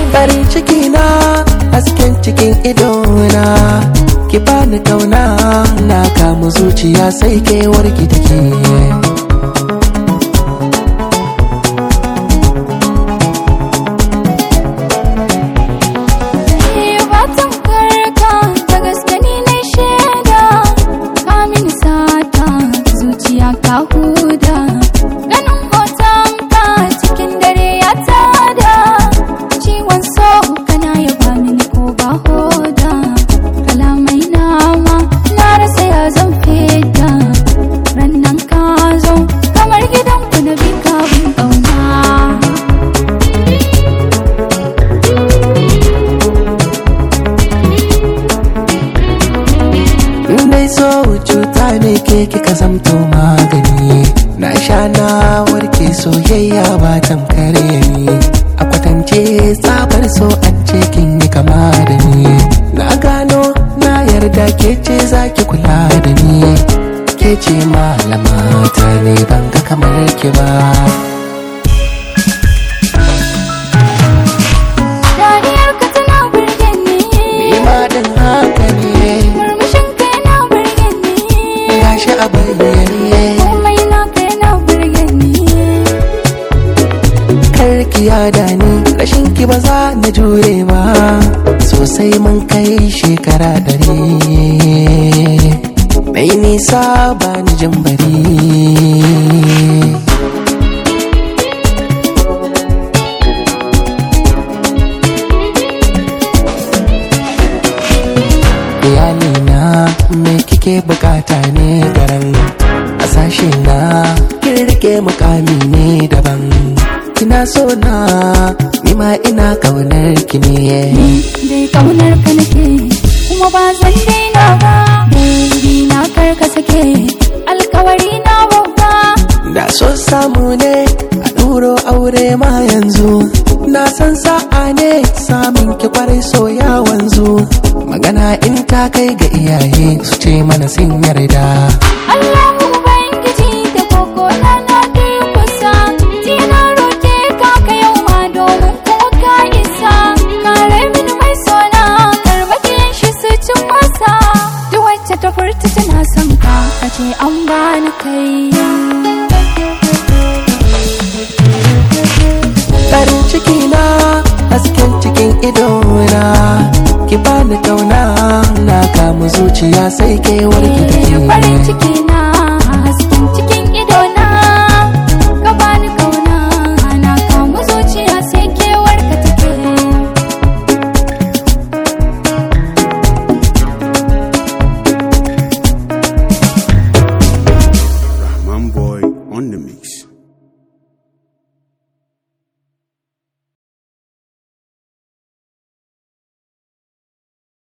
farin ciki na hasken cikin idona ki bani kauna na kamu zuciya sai kewar ki take Fatan karka da gaske ni na shaida ka min sata zuciya ka huda ganin hoton ka cikin dare ya tada ciwon so kana ya ba mini ko ba hoda kalamai nama na rasa ya zan feda rannan ka zo kamar gidan ku na bi ka bin ƙauna Nai so cuta ne ke kika zamto magani Na sha na warke soyayya ba tamkare ni A kwatance tsabar so an ce kin yi kama da ni Na gano na yarda ke ce zaki kula da ni Ke ce malama ta ne ban ga kamar ki ba Dariyar ka tana burge ni Ni ma din haka ne Murmushin ka yana burge ni Gashi a bayyane Komai na ka yana burge ni karki yada ni rashin ki ba za na jure ba sosai mun kai shekara dare mai nisa ba ni jin bari iyalina me kike bukata ne garan a sashe na kin rike mukami ne daban kina so na nima ina kaunar ki ne Dai kaunar ka nake Kuma ba zan daina ba Baby na kar ka sake Alkawari na babba da so samu ne a ɗuro aure ma yanzu na san sa'a ne samun ki kwarai so ya wanzu magana in ta kai ga iyaye su ce mana sun yarda Allahu Ubangiji da koko na na durkusa Tina roke ka ka yau ma domin ko ka isa Kare mini mai sona karbakin shi su cin masa Duk wacce ta furta tana son ka a ce an bani kai farin ciki na hasken cikin idona ki bani kauna na kamu zuciya sai kewar ki farin take ciki na hasken cikin ido na